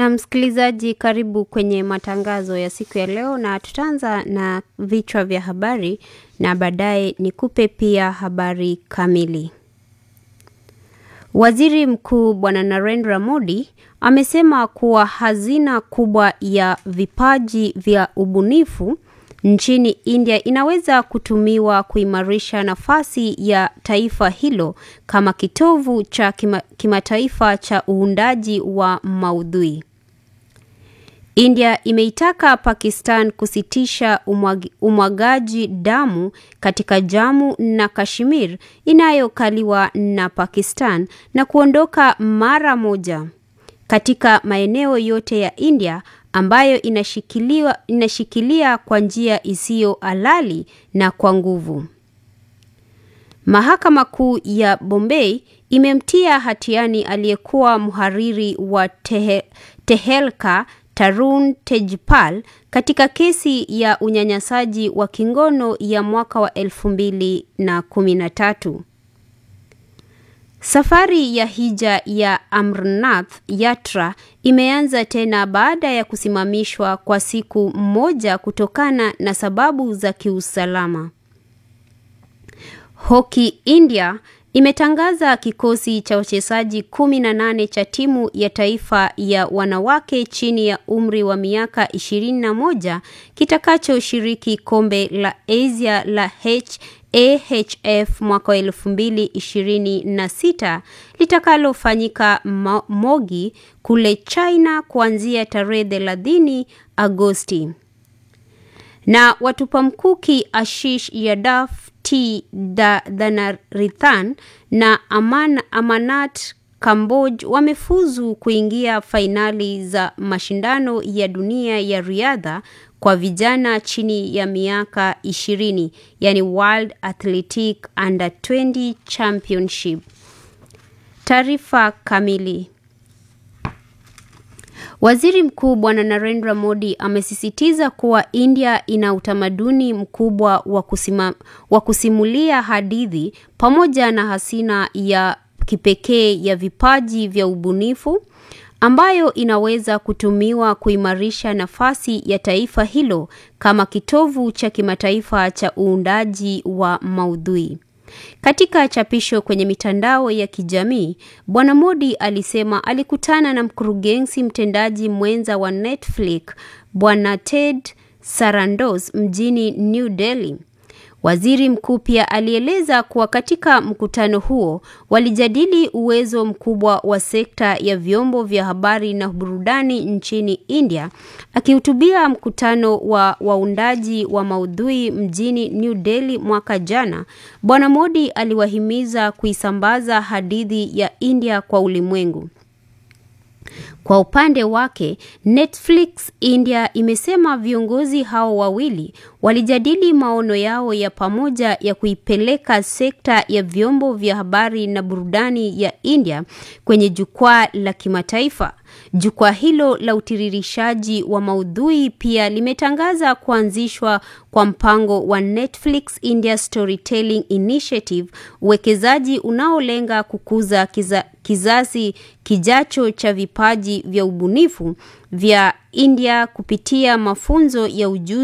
Na msikilizaji, karibu kwenye matangazo ya siku ya leo, na tutaanza na vichwa vya habari na baadaye nikupe pia habari kamili. Waziri Mkuu Bwana Narendra Modi amesema kuwa hazina kubwa ya vipaji vya ubunifu nchini India inaweza kutumiwa kuimarisha nafasi ya taifa hilo kama kitovu cha kima, kimataifa cha uundaji wa maudhui. India imeitaka Pakistan kusitisha umwag, umwagaji damu katika Jammu na Kashmir inayokaliwa na Pakistan na kuondoka mara moja katika maeneo yote ya India ambayo inashikiliwa, inashikilia kwa njia isiyo halali na kwa nguvu. Mahakama Kuu ya Bombay imemtia hatiani aliyekuwa mhariri wa tehe, Tehelka Tarun Tejpal katika kesi ya unyanyasaji wa kingono ya mwaka wa elfu mbili na kumi na tatu. Safari ya hija ya Amrnath Yatra imeanza tena baada ya kusimamishwa kwa siku moja kutokana na sababu za kiusalama. Hoki India imetangaza kikosi cha wachezaji kumi na nane cha timu ya taifa ya wanawake chini ya umri wa miaka ishirini na moja kitakachoshiriki kombe la Asia la H AHF mwaka wa elfu mbili ishirini na sita litakalofanyika Mogi kule China kuanzia tarehe thelathini Agosti. Na watupa mkuki Ashish Yadav T Dhanarithan na Aman, Amanat Kamboj wamefuzu kuingia fainali za mashindano ya dunia ya riadha kwa vijana chini ya miaka ishirini, yani World Athletic Under 20 Championship. Taarifa kamili. Waziri Mkuu Bwana Narendra Modi amesisitiza kuwa India ina utamaduni mkubwa wa kusima, wa kusimulia hadithi pamoja na hazina ya kipekee ya vipaji vya ubunifu ambayo inaweza kutumiwa kuimarisha nafasi ya taifa hilo kama kitovu cha kimataifa cha uundaji wa maudhui. Katika chapisho kwenye mitandao ya kijamii, Bwana Modi alisema alikutana na mkurugenzi mtendaji mwenza wa Netflix, Bwana Ted Sarandos mjini New Delhi. Waziri mkuu pia alieleza kuwa katika mkutano huo walijadili uwezo mkubwa wa sekta ya vyombo vya habari na burudani nchini India. Akihutubia mkutano wa waundaji wa maudhui mjini New Delhi mwaka jana, Bwana Modi aliwahimiza kuisambaza hadithi ya India kwa ulimwengu. Kwa upande wake, Netflix India imesema viongozi hao wawili walijadili maono yao ya pamoja ya kuipeleka sekta ya vyombo vya habari na burudani ya India kwenye jukwaa la kimataifa. Jukwaa hilo la utiririshaji wa maudhui pia limetangaza kuanzishwa kwa mpango wa Netflix India Storytelling Initiative, uwekezaji unaolenga kukuza kiza, kizazi kijacho cha vipaji vya ubunifu vya India kupitia mafunzo ya ujuzi